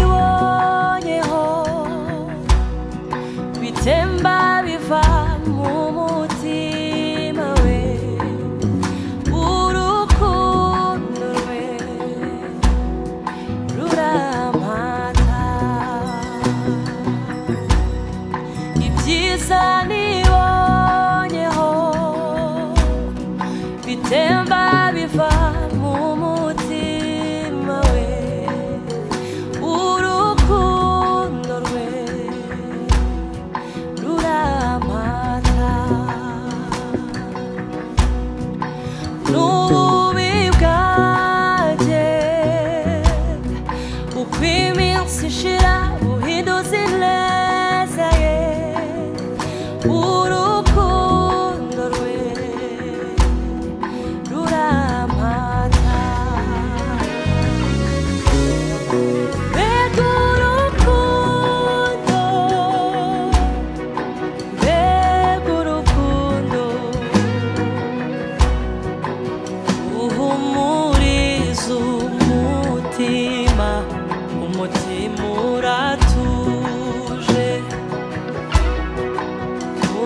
nibonyeho bitemba biva mu mutima we urukundo rwe rurampata ibyiza nibonyeho bitemba biva mu mutima we urukundo rwe rurampata n'ububi bwanjye uko iminsi ishira buhinduza ineza ye urukundo rwe rurampata mbega urukundo mbega urukundo uhumuriza umutima umutima uratuje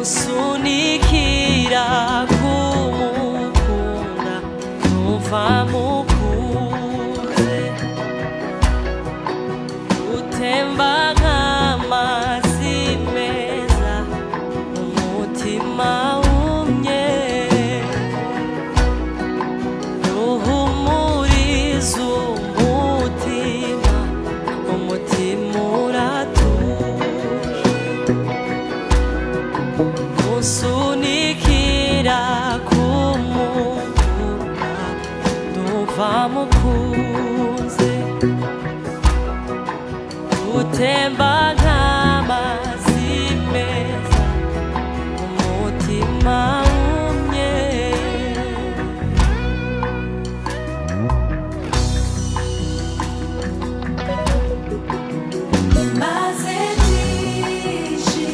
usunikira kumukunda numva mukunze utemba nk'amazi meza umutima wumye ruhumuriza umutima umutima uratuje usunikira kumukunda numva mukunze utemba nk'amazi meza umutima wumye maze byinshi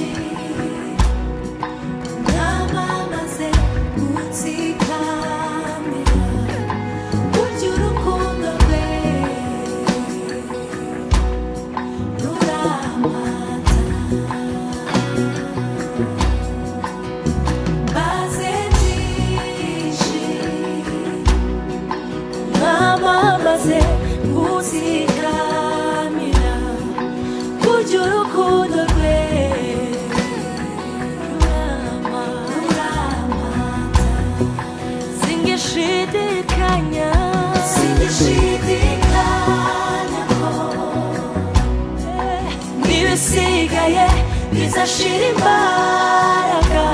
namamaze gutsikamira burya urukundo rwe ruramata maze byinshi namamaze gutsikamira burya urukundo rwe ruramata ruramata singishidikanya singishidikanya ko n'ibisigaye bizashira imbaraga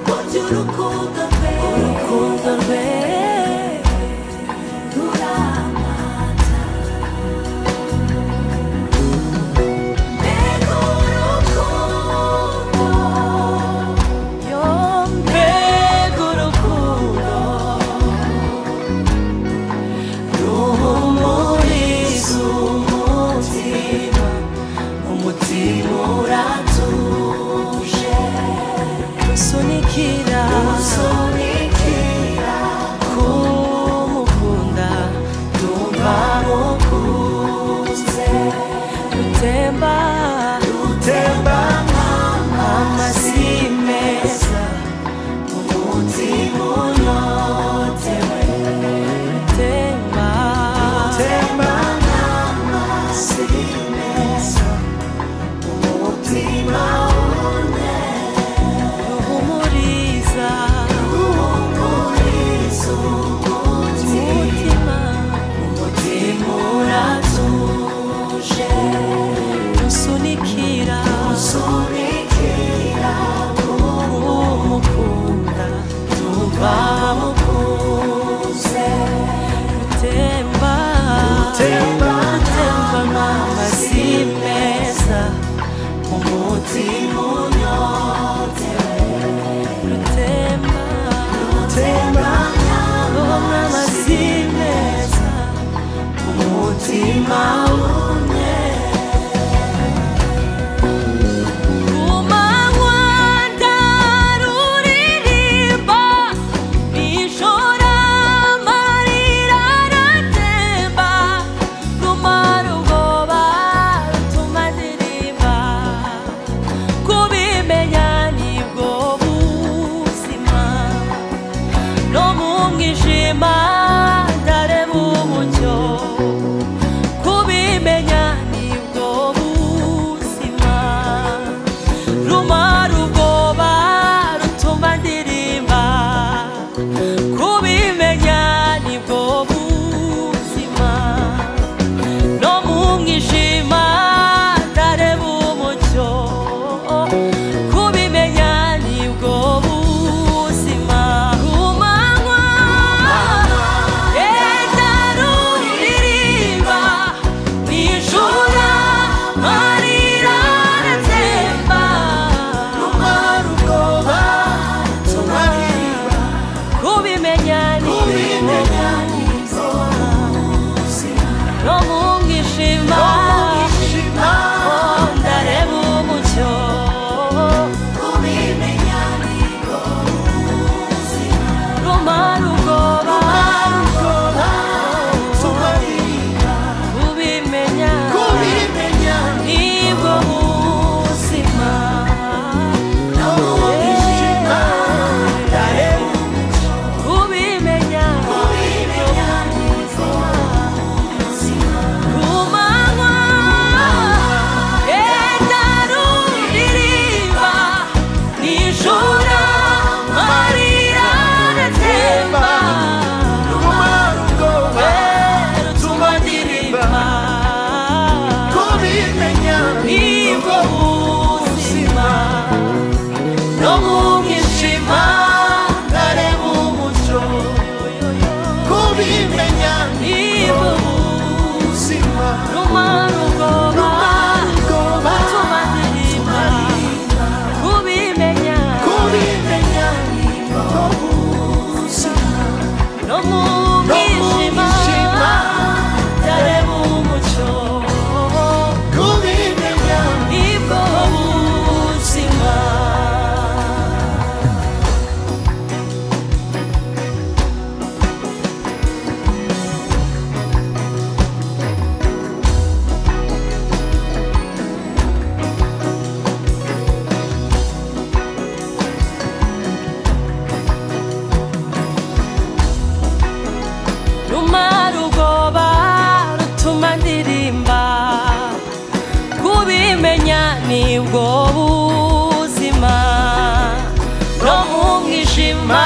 burya urukundo rwe urukundo rwe ruramata mbega urukundo Sonikira, sonikira, kumukunda, ndumva mukunze, rutemba, rutemba, amazi meza, umutima unotewe, rutemba, rutemba, amazi meza, umutima ruhumuriza, ruhumuriza, umutima, umutima uratuje, usunikira, usunikira, umukunda, tuva mukuze, rutemba, rutemba, rutemba amazi meza, umutima unyotewe, rutemba, rutemba amazi meza, umutima umwe. Kumanywa ruririmba, nijoro amarira aratemba, ku marugo mu mwijima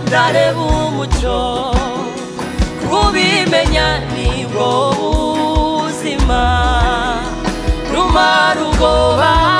ndareba umucyo kubimenya nibwo buzima rumara ubwoba